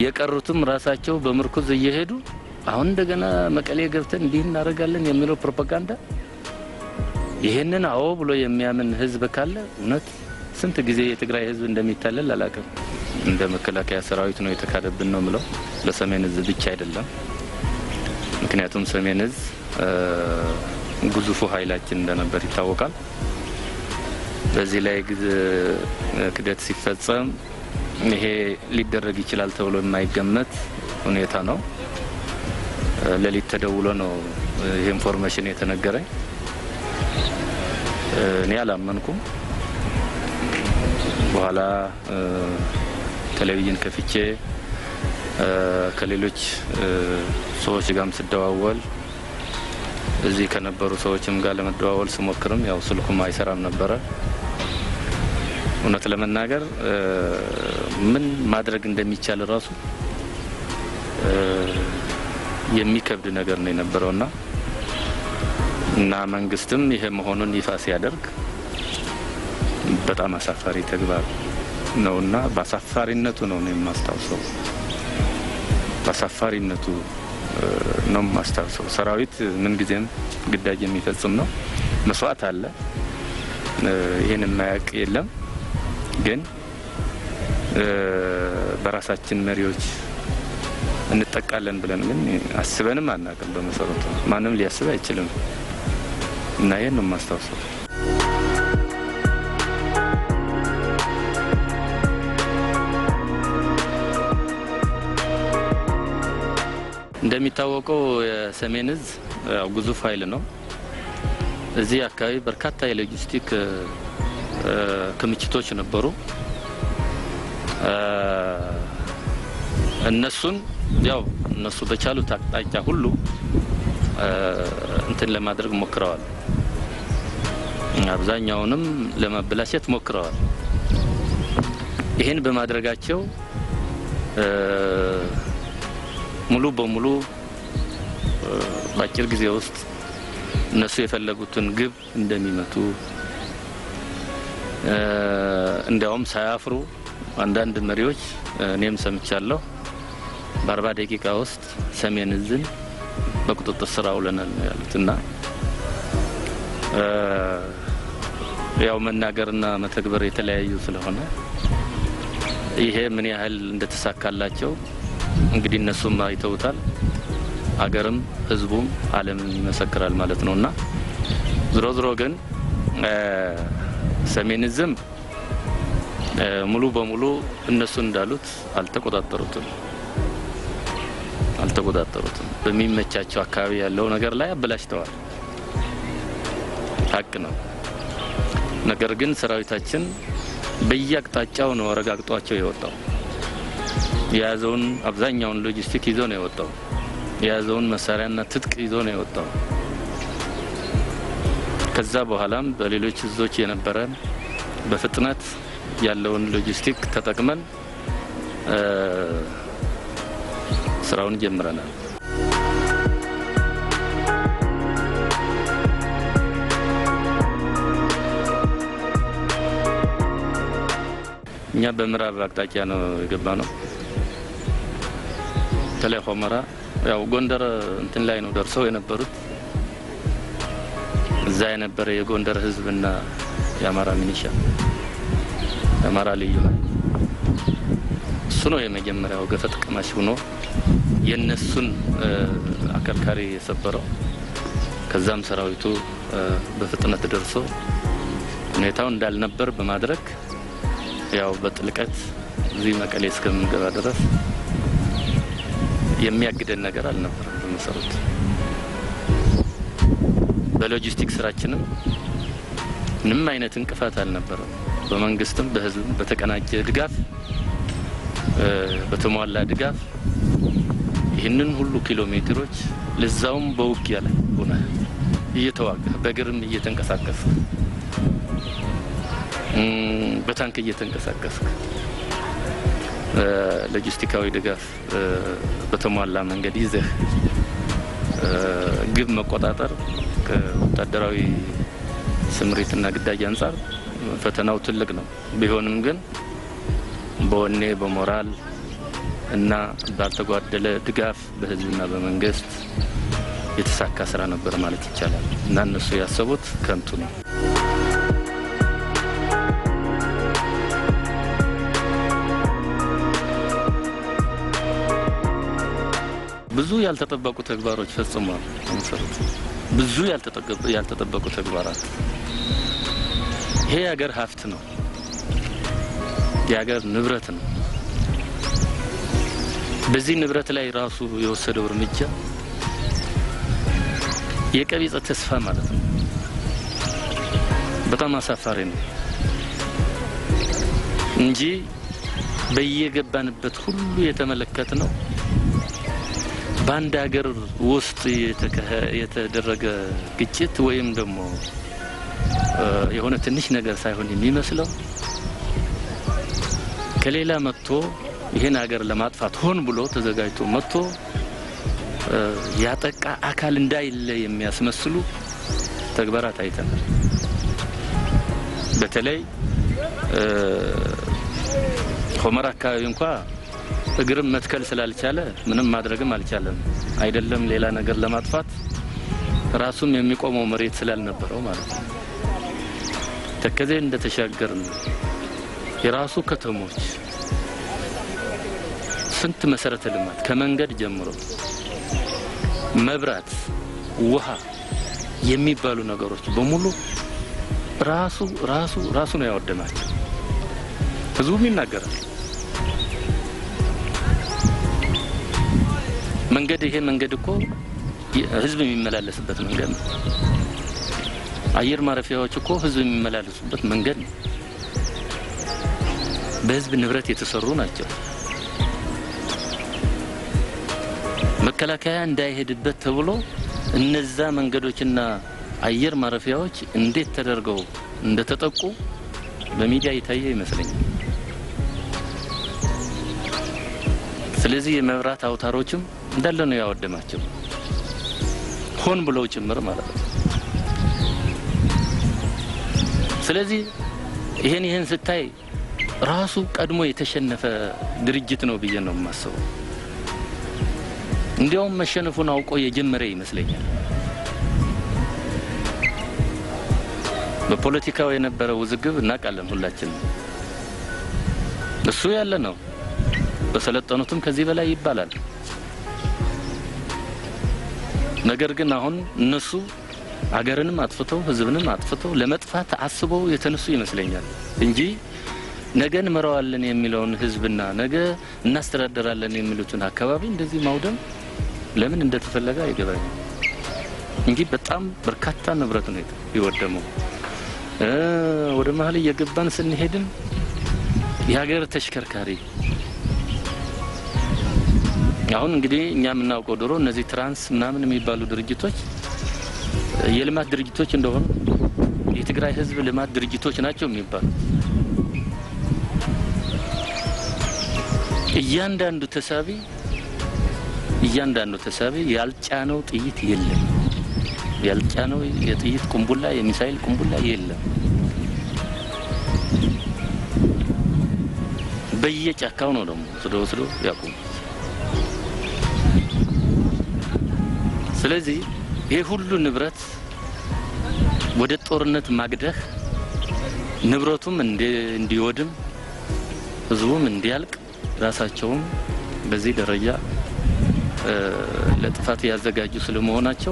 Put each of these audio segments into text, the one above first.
የቀሩትም ራሳቸው በምርኩዝ እየሄዱ አሁን እንደገና መቀሌ ገብተን እንዲህ እናደርጋለን የሚለው ፕሮፓጋንዳ ይህንን አዎ ብሎ የሚያምን ህዝብ ካለ እውነት ስንት ጊዜ የትግራይ ህዝብ እንደሚታለል አላውቅም። እንደ መከላከያ ሰራዊት ነው የተካደብን ነው ምለው ለሰሜን እዝ ብቻ አይደለም። ምክንያቱም ሰሜን እዝ ግዙፉ ኃይላችን እንደነበር ይታወቃል። በዚህ ላይ ክደት ሲፈጸም ይሄ ሊደረግ ይችላል ተብሎ የማይገመት ሁኔታ ነው። ሌሊት ተደውሎ ነው ይህ ኢንፎርሜሽን የተነገረኝ። እኔ አላመንኩም። በኋላ ቴሌቪዥን ከፍቼ ከሌሎች ሰዎች ጋርም ስደዋወል እዚህ ከነበሩ ሰዎችም ጋር ለመደዋወል ስሞክርም ያው ስልኩም አይሰራም ነበረ። እውነት ለመናገር ምን ማድረግ እንደሚቻል እራሱ የሚከብድ ነገር ነው የነበረውና እና መንግስትም ይሄ መሆኑን ይፋ ሲያደርግ በጣም አሳፋሪ ተግባር ነውና በአሳፋሪነቱ ነው ነው የማስታውሰው። በአሳፋሪነቱ ነው የማስታውሰው። ሰራዊት ምንጊዜም ግዳጅ የሚፈጽም ነው። መስዋዕት አለ። ይህን የማያውቅ የለም። ግን በራሳችን መሪዎች እንጠቃለን ብለን ግን አስበንም አናውቅም። በመሰረቱ ማንም ሊያስብ አይችልም እና ይህን ነው የማስታውሰው። እንደሚታወቀው የሰሜን እዝ ያው ግዙፍ ኃይል ነው። እዚህ አካባቢ በርካታ የሎጂስቲክ ክምችቶች ነበሩ። እነሱን ያው እነሱ በቻሉት አቅጣጫ ሁሉ እንትን ለማድረግ ሞክረዋል። አብዛኛውንም ለማበላሸት ሞክረዋል። ይህን በማድረጋቸው ሙሉ በሙሉ በአጭር ጊዜ ውስጥ እነሱ የፈለጉትን ግብ እንደሚመቱ እንዲያውም ሳያፍሩ አንዳንድ መሪዎች እኔም ሰምቻለሁ በአርባ ደቂቃ ውስጥ ሰሜን እዝን በቁጥጥር ስር አውለናል ነው ያሉት እና ያው መናገርና መተግበር የተለያዩ ስለሆነ ይሄ ምን ያህል እንደተሳካላቸው እንግዲህ እነሱም አይተውታል። አገርም ህዝቡም ዓለምም ይመሰክራል ማለት ነው እና ዝሮ ዝሮ ግን ሰሜን እዝም ሙሉ በሙሉ እነሱ እንዳሉት አልተቆጣጠሩትም አልተቆጣጠሩትም። በሚመቻቸው አካባቢ ያለው ነገር ላይ አበላሽተዋል። ሀቅ ነው። ነገር ግን ሰራዊታችን በየአቅጣጫው ነው ረጋግጧቸው የወጣው። የያዘውን አብዛኛውን ሎጂስቲክ ይዞ ነው የወጣው። የያዘውን መሳሪያና ትጥቅ ይዞ ነው የወጣው። ከዛ በኋላም በሌሎች እዞች የነበረ በፍጥነት ያለውን ሎጂስቲክ ተጠቅመን ስራውን ጀምረናል። እኛ በምዕራብ አቅጣጫ ነው የገባ ነው። በተለይ ሆመራ ያው ጎንደር እንትን ላይ ነው ደርሰው የነበሩት። እዛ የነበረ የጎንደር ህዝብና የአማራ ሚኒሻ የአማራ ልዩ ኃይል እሱ ነው የመጀመሪያው ገፈት ቀማሽ ሆኖ የነሱን አከርካሪ የሰበረው። ከዛም ሰራዊቱ በፍጥነት ደርሶ ሁኔታው እንዳልነበር በማድረግ ያው በጥልቀት እዚህ መቀሌ እስከምንገባ ድረስ የሚያግደን ነገር አልነበረም። በመሰረቱ በሎጂስቲክ ስራችንም ምንም አይነት እንቅፋት አልነበረም። በመንግስትም በህዝብም በተቀናጀ ድጋፍ በተሟላ ድጋፍ ይህንን ሁሉ ኪሎ ሜትሮች ለዛውም በውጊያ ላይ ሆነ እየተዋጋ በእግርም እየተንቀሳቀስ በታንክ እየተንቀሳቀስ ሎጂስቲካዊ ድጋፍ በተሟላ መንገድ ይዘህ ግብ መቆጣጠር ከወታደራዊ ስምሪትና ግዳጅ አንጻር ፈተናው ትልቅ ነው። ቢሆንም ግን በወኔ በሞራል እና ባልተጓደለ ድጋፍ በህዝብና በመንግስት የተሳካ ስራ ነበር ማለት ይቻላል እና እነሱ ያሰቡት ከንቱ ነው። ብዙ ያልተጠበቁ ተግባሮች ፈጽሟል። መሰረቱ ብዙ ያልተጠበቁ ተግባራት። ይሄ የሀገር ሀብት ነው፣ የሀገር ንብረት ነው። በዚህ ንብረት ላይ ራሱ የወሰደው እርምጃ የቀቢጸ ተስፋ ማለት ነው። በጣም አሳፋሪ ነው እንጂ በየገባንበት ሁሉ የተመለከት ነው በአንድ ሀገር ውስጥ የተደረገ ግጭት ወይም ደግሞ የሆነ ትንሽ ነገር ሳይሆን የሚመስለው ከሌላ መጥቶ ይህን ሀገር ለማጥፋት ሆን ብሎ ተዘጋጅቶ መጥቶ ያጠቃ አካል እንዳይለ የሚያስመስሉ ተግባራት አይተናል። በተለይ ሆመር አካባቢ እንኳ እግርም መትከል ስላልቻለ ምንም ማድረግም አልቻለም። አይደለም ሌላ ነገር ለማጥፋት ራሱም የሚቆመው መሬት ስላልነበረው ማለት ነው። ተከዜ እንደተሻገር ነው የራሱ ከተሞች ስንት መሰረተ ልማት ከመንገድ ጀምሮ መብራት፣ ውሃ የሚባሉ ነገሮች በሙሉ ራሱ ራሱ ራሱ ነው ያወደማቸው። ህዝቡም ይናገራል። መንገድ ይሄ መንገድ እኮ ህዝብ የሚመላለስበት መንገድ ነው። አየር ማረፊያዎች እኮ ህዝብ የሚመላለሱበት መንገድ ነው። በህዝብ ንብረት የተሰሩ ናቸው። መከላከያ እንዳይሄድበት ተብሎ እነዛ መንገዶችና አየር ማረፊያዎች እንዴት ተደርገው እንደተጠቁ በሚዲያ የታየ ይመስለኛል። ስለዚህ የመብራት አውታሮችም እንዳለ ነው ያወደማቸው፣ ሆን ብለው ጭምር ማለት ነው። ስለዚህ ይሄን ይሄን ስታይ ራሱ ቀድሞ የተሸነፈ ድርጅት ነው ብዬ ነው የማስበው። እንዲያውም መሸነፉን አውቆ የጀመረ ይመስለኛል። በፖለቲካው የነበረ ውዝግብ እናውቃለን ሁላችንም። እሱ ያለ ነው። በሰለጠኑትም ከዚህ በላይ ይባላል። ነገር ግን አሁን እነሱ አገርንም አጥፍተው ሕዝብንም አጥፍተው ለመጥፋት አስበው የተነሱ ይመስለኛል እንጂ ነገ እንመራዋለን የሚለውን ሕዝብና ነገ እናስተዳደራለን የሚሉትን አካባቢ እንደዚህ ማውደም ለምን እንደተፈለገ አይገባኝም እንጂ በጣም በርካታ ንብረት ነው የወደመው። ወደ መሀል እየገባን ስንሄድም የሀገር ተሽከርካሪ አሁን እንግዲህ እኛ የምናውቀው ድሮ እነዚህ ትራንስ ምናምን የሚባሉ ድርጅቶች የልማት ድርጅቶች እንደሆኑ የትግራይ ህዝብ ልማት ድርጅቶች ናቸው የሚባሉ እያንዳንዱ ተሳቢ እያንዳንዱ ተሳቢ ያልጫነው ጥይት የለም። ያልጫነው የጥይት ቁንቡላ የሚሳይል ቁንቡላ የለም። በየጫካው ነው ደግሞ ወስዶ ወስዶ ያቁሙ። ስለዚህ ይሄ ሁሉ ንብረት ወደ ጦርነት ማግደህ ንብረቱም እንዲወድም ህዝቡም እንዲያልቅ ራሳቸውም በዚህ ደረጃ ለጥፋት ያዘጋጁ ስለመሆናቸው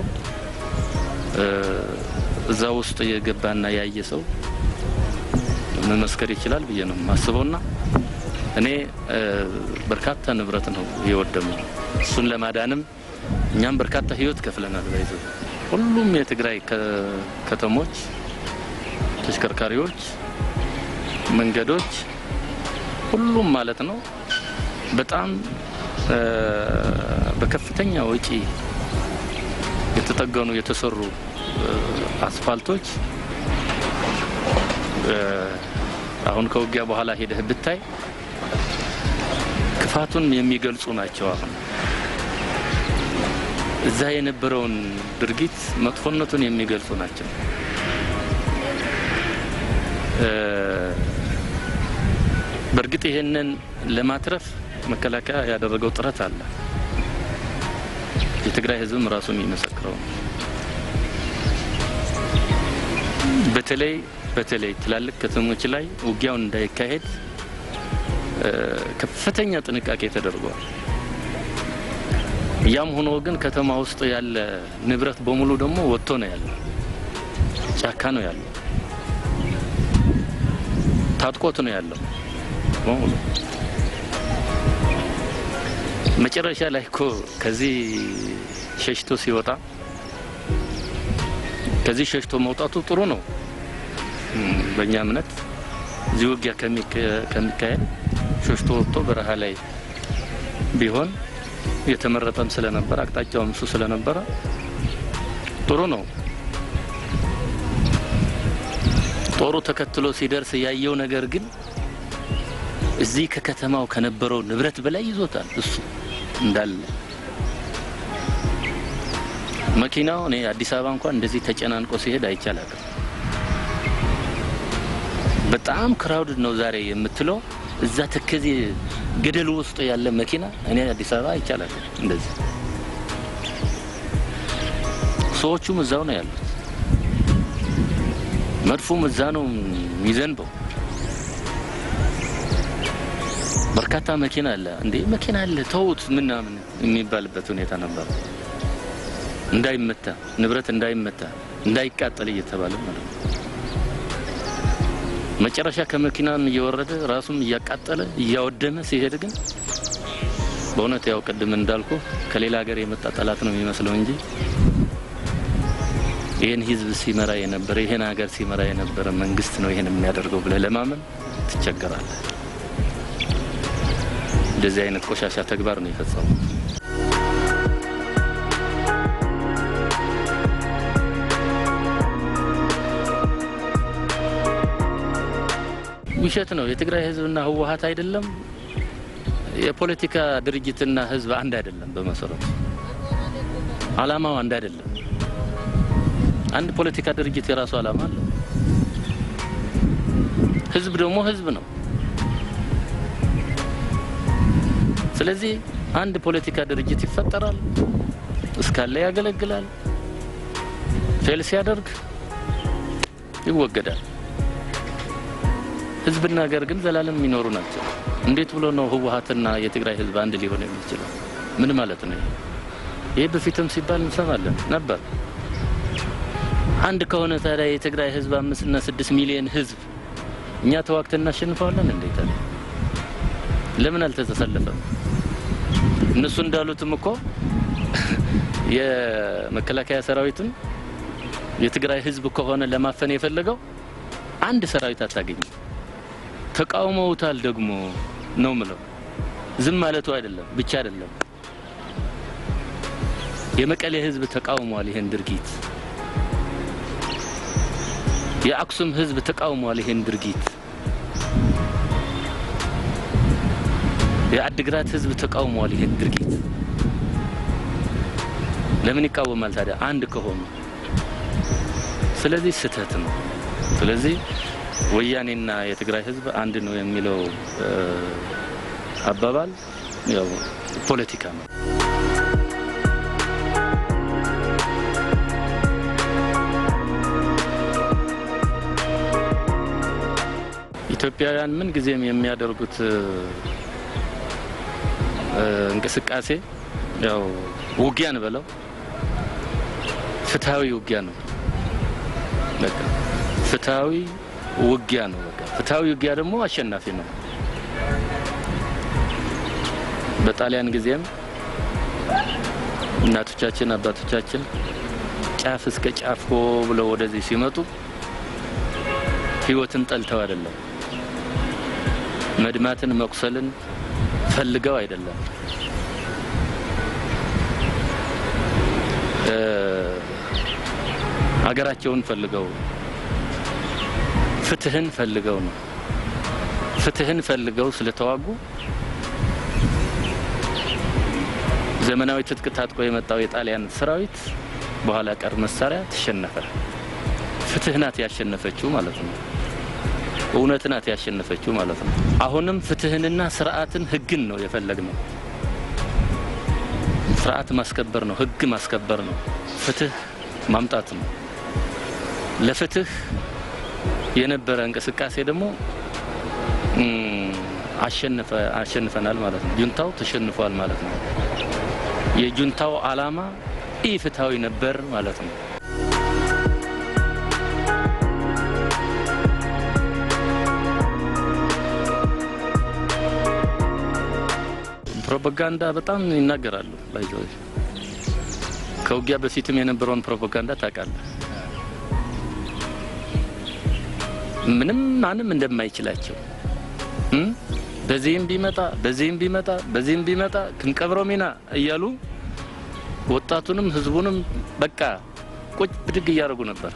እዛ ውስጥ የገባና ያየ ሰው መመስከር ይችላል ብዬ ነው የማስበውና እኔ በርካታ ንብረት ነው የወደመው። እሱን ለማዳንም እኛም በርካታ ህይወት ከፍለናል። ባይዘ ሁሉም የትግራይ ከተሞች ተሽከርካሪዎች፣ መንገዶች፣ ሁሉም ማለት ነው በጣም በከፍተኛ ወጪ የተጠገኑ የተሰሩ አስፋልቶች አሁን ከውጊያ በኋላ ሄደህ ብታይ ክፋቱን የሚገልጹ ናቸው። አሁን እዛ የነበረውን ድርጊት መጥፎነቱን የሚገልጹ ናቸው። በእርግጥ ይሄንን ለማትረፍ መከላከያ ያደረገው ጥረት አለ። የትግራይ ህዝብም ራሱ የሚመሰክረው ነው። በተለይ በተለይ ትላልቅ ከተሞች ላይ ውጊያውን እንዳይካሄድ ከፍተኛ ጥንቃቄ ተደርጓል። ያም ሆኖ ግን ከተማ ውስጥ ያለ ንብረት በሙሉ ደግሞ ወጥቶ ነው ያለው፣ ጫካ ነው ያለው፣ ታጥቆት ነው ያለው በሙሉ። መጨረሻ ላይ እኮ ከዚህ ሸሽቶ ሲወጣ ከዚህ ሸሽቶ መውጣቱ ጥሩ ነው። በእኛ እምነት እዚህ ውጊያ ከሚካሄድ ሸሽቶ ወጥቶ በረሃ ላይ ቢሆን የተመረጠም ስለነበረ አቅጣጫውም እሱ ስለነበረ ጥሩ ነው። ጦሩ ተከትሎ ሲደርስ ያየው ነገር ግን እዚህ ከከተማው ከነበረው ንብረት በላይ ይዞታል። እሱ እንዳለ መኪናው እኔ አዲስ አበባ እንኳን እንደዚህ ተጨናንቆ ሲሄድ አይቻላቅም። በጣም ክራውድድ ነው ዛሬ የምትለው እዛ ተከዜ ገደሉ ውስጥ ያለ መኪና እኔ አዲስ አበባ አይቻላቅም። እንደዚህ ሰዎቹም እዛው ነው ያሉት። መድፉም እዛ ነው የሚዘንበው። በርካታ መኪና አለ። እንዴ መኪና አለ ተውት ምናምን የሚባልበት ሁኔታ ነበር። እንዳይመታ ንብረት እንዳይመታ እንዳይቃጠል እየተባለ ማለት ነው። መጨረሻ ከመኪናም እየወረደ ራሱም እያቃጠለ እያወደመ ሲሄድ ግን በእውነት ያው ቅድም እንዳልኩ ከሌላ ሀገር የመጣ ጠላት ነው የሚመስለው እንጂ ይህን ህዝብ ሲመራ የነበረ ይህን ሀገር ሲመራ የነበረ መንግስት ነው ይህን የሚያደርገው ብለህ ለማመን ትቸገራለህ። እንደዚህ አይነት ቆሻሻ ተግባር ነው የፈጸሙ። ውሸት ነው። የትግራይ ህዝብና ህወሀት አይደለም። የፖለቲካ ድርጅትና ህዝብ አንድ አይደለም። በመሰረቱ አላማው አንድ አይደለም። አንድ ፖለቲካ ድርጅት የራሱ አላማ አለው። ህዝብ ደግሞ ህዝብ ነው። ስለዚህ አንድ ፖለቲካ ድርጅት ይፈጠራል፣ እስካለ ያገለግላል፣ ፌል ሲያደርግ ይወገዳል። ህዝብና ሀገር ግን ዘላለም የሚኖሩ ናቸው። እንዴት ብሎ ነው ህወሀትና የትግራይ ህዝብ አንድ ሊሆን የሚችለው? ምን ማለት ነው? ይህ በፊትም ሲባል እንሰማለን ነበር። አንድ ከሆነ ታዲያ የትግራይ ህዝብ አምስትና ስድስት ሚሊዮን ህዝብ እኛ ተዋግተን እናሸንፈዋለን? እንዴት አለ ለምን አልተተሰለፈም? እነሱ እንዳሉትም እኮ የመከላከያ ሰራዊትን የትግራይ ህዝብ ከሆነ ለማፈን የፈለገው አንድ ሰራዊት አታገኝም። ተቃውመውታል ደግሞ ነው ምለው። ዝም ማለቱ አይደለም ብቻ አይደለም። የመቀሌ ህዝብ ተቃውሟል ይሄን ድርጊት። የአክሱም ህዝብ ተቃውሟል ይሄን ድርጊት። የአድግራት ህዝብ ተቃውሟል ይሄን ድርጊት። ለምን ይቃወማል ታዲያ አንድ ከሆኑ? ስለዚህ ስህተት ነው። ስለዚህ ወያኔና የትግራይ ህዝብ አንድ ነው የሚለው አባባል ያው ፖለቲካ ነው። ኢትዮጵያውያን ምን ጊዜም የሚያደርጉት እንቅስቃሴ ያው ውጊያን በለው ፍትሐዊ ውጊያ ነው። በቃ ፍትሐዊ ውጊያ ነው። በቃ ፍትሐዊ ውጊያ ደግሞ አሸናፊ ነው። በጣሊያን ጊዜም እናቶቻችን አባቶቻችን ጫፍ እስከ ጫፍ ሆ ብለው ወደዚህ ሲመጡ ህይወትን ጠልተው አይደለም፣ መድማትን መቁሰልን ፈልገው አይደለም። ሀገራቸውን ፈልገው ፍትህን ፈልገው ነው። ፍትህን ፈልገው ስለተዋጉ ዘመናዊ ትጥቅ ታጥቆ የመጣው የጣሊያን ሰራዊት በኋላ ቀር መሳሪያ ተሸነፈ። ፍትህ ናት ያሸነፈችው ማለት ነው። እውነት ናት ያሸነፈችው ማለት ነው። አሁንም ፍትህንና ስርዓትን ህግን ነው የፈለግነው። ስርዓት ማስከበር ነው፣ ህግ ማስከበር ነው፣ ፍትህ ማምጣት ነው። ለፍትህ የነበረ እንቅስቃሴ ደግሞ አሸንፈናል ማለት ነው። ጁንታው ተሸንፏል ማለት ነው። የጁንታው አላማ ኢፍትሐዊ ነበር ማለት ነው። ፕሮፓጋንዳ በጣም ይናገራሉ። ባይዘ ከውጊያ በፊትም የነበረውን ፕሮፓጋንዳ ታውቃለህ። ምንም ማንም እንደማይችላቸው በዚህም ቢመጣ በዚህም ቢመጣ በዚህም ቢመጣ ክንቀብረው ሚና እያሉ ወጣቱንም ህዝቡንም በቃ ቁጭ ብድግ እያደረጉ ነበር።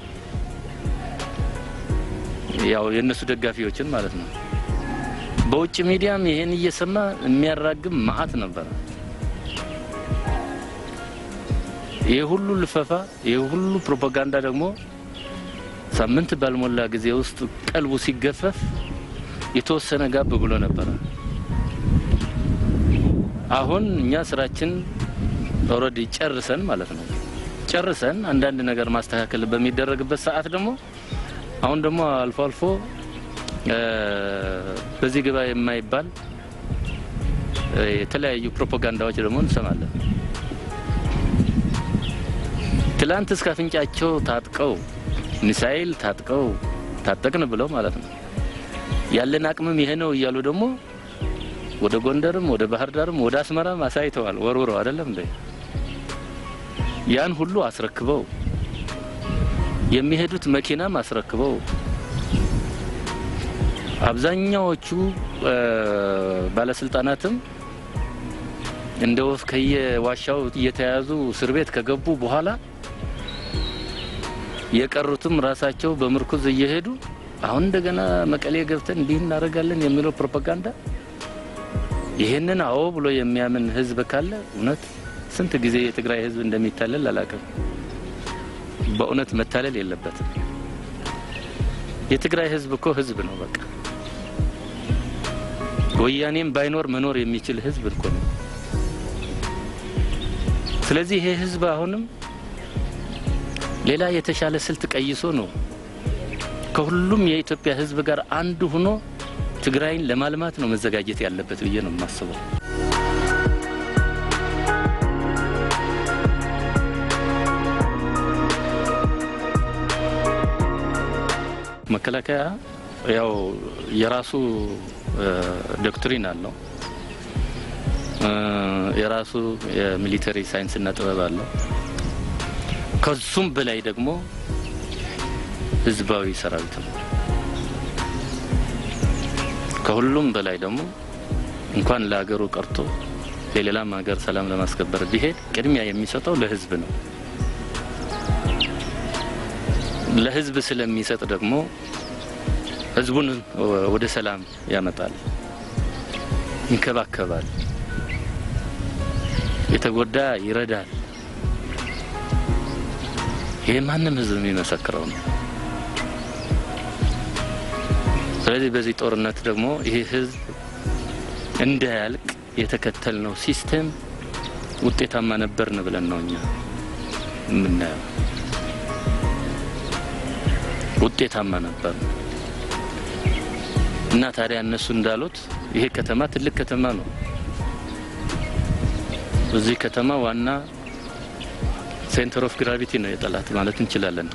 ያው የእነሱ ደጋፊዎችን ማለት ነው። በውጭ ሚዲያም ይሄን እየሰማ የሚያራግም መዓት ነበረ። ይህ ሁሉ ልፈፋ፣ ይህ ሁሉ ፕሮፓጋንዳ ደግሞ ሳምንት ባልሞላ ጊዜ ውስጥ ቀልቡ ሲገፈፍ የተወሰነ ጋብ ብሎ ነበረ። አሁን እኛ ስራችን ኦልሬዲ ጨርሰን ማለት ነው ጨርሰን አንዳንድ ነገር ማስተካከል በሚደረግበት ሰዓት ደግሞ አሁን ደግሞ አልፎ አልፎ በዚህ ግባ የማይባል የተለያዩ ፕሮፓጋንዳዎች ደግሞ እንሰማለን። ትላንት እስከ አፍንጫቸው ታጥቀው ሚሳኤል ታጥቀው ታጠቅን ብለው ማለት ነው ያለን አቅምም ይሄ ነው እያሉ ደግሞ ወደ ጎንደርም ወደ ባህር ዳርም ወደ አስመራም አሳይተዋል። ወርውረው አይደለም እንዴ? ያን ሁሉ አስረክበው የሚሄዱት መኪናም አስረክበው አብዛኛዎቹ ባለስልጣናትም እንደ ወፍ ከየዋሻው እየተያዙ እስር ቤት ከገቡ በኋላ የቀሩትም ራሳቸው በምርኩዝ እየሄዱ አሁን እንደገና መቀሌ ገብተን እንዲህ እናደርጋለን የሚለው ፕሮፓጋንዳ ይህንን አዎ ብሎ የሚያምን ህዝብ ካለ እውነት ስንት ጊዜ የትግራይ ህዝብ እንደሚታለል አላውቅም። በእውነት መታለል የለበትም። የትግራይ ህዝብ እኮ ህዝብ ነው። በቃ ወያኔም ባይኖር መኖር የሚችል ህዝብ እኮ ነው። ስለዚህ ይሄ ህዝብ አሁንም ሌላ የተሻለ ስልት ቀይሶ ነው ከሁሉም የኢትዮጵያ ህዝብ ጋር አንድ ሆኖ ትግራይን ለማልማት ነው መዘጋጀት ያለበት ብዬ ነው የማስበው። መከላከያ ያው የራሱ ዶክትሪን አለው። የራሱ የሚሊተሪ ሳይንስና ጥበብ አለው። ከሱም በላይ ደግሞ ህዝባዊ ሰራዊት ነው። ከሁሉም በላይ ደግሞ እንኳን ለሀገሩ ቀርቶ የሌላም ሀገር ሰላም ለማስከበር ቢሄድ ቅድሚያ የሚሰጠው ለህዝብ ነው። ለህዝብ ስለሚሰጥ ደግሞ ህዝቡን ወደ ሰላም ያመጣል፣ ይንከባከባል፣ የተጎዳ ይረዳል። ይህ ማንም ህዝብ የሚመሰክረው ነው። ስለዚህ በዚህ ጦርነት ደግሞ ይህ ህዝብ እንዳያልቅ የተከተልነው ሲስተም ውጤታማ ነበርን ብለን ነው እኛ የምናየው። ውጤታማ ነበር እና ታዲያ እነሱ እንዳሉት ይሄ ከተማ ትልቅ ከተማ ነው። እዚህ ከተማ ዋና ሴንተር ኦፍ ግራቪቲ ነው የጠላት ማለት እንችላለን።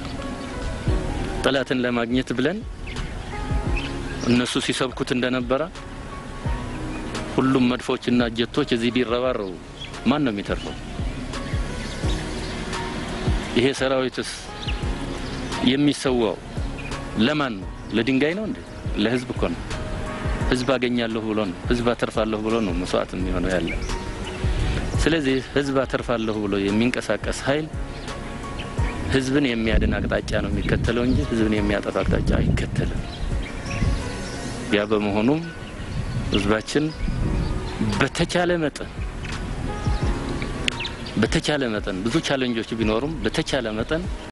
ጠላትን ለማግኘት ብለን እነሱ ሲሰብኩት እንደነበረ ሁሉም መድፎችና ጀቶች እዚህ ቢረባረቡ ማን ነው የሚተርፈው? ይሄ ሰራዊትስ የሚሰዋው ለማን ነው? ለድንጋይ ነው እንዴ? ለህዝብ እኮ ነው። ህዝብ አገኛለሁ ብሎ ነው፣ ህዝብ አተርፋለሁ ብሎ ነው መስዋዕት የሚሆነው ያለ። ስለዚህ ህዝብ አተርፋለሁ ብሎ የሚንቀሳቀስ ኃይል ህዝብን የሚያድን አቅጣጫ ነው የሚከተለው እንጂ ህዝብን የሚያጠፋ አቅጣጫ አይከተልም። ያ በመሆኑም ህዝባችን በተቻለ መጠን በተቻለ መጠን ብዙ ቻለንጆች ቢኖሩም በተቻለ መጠን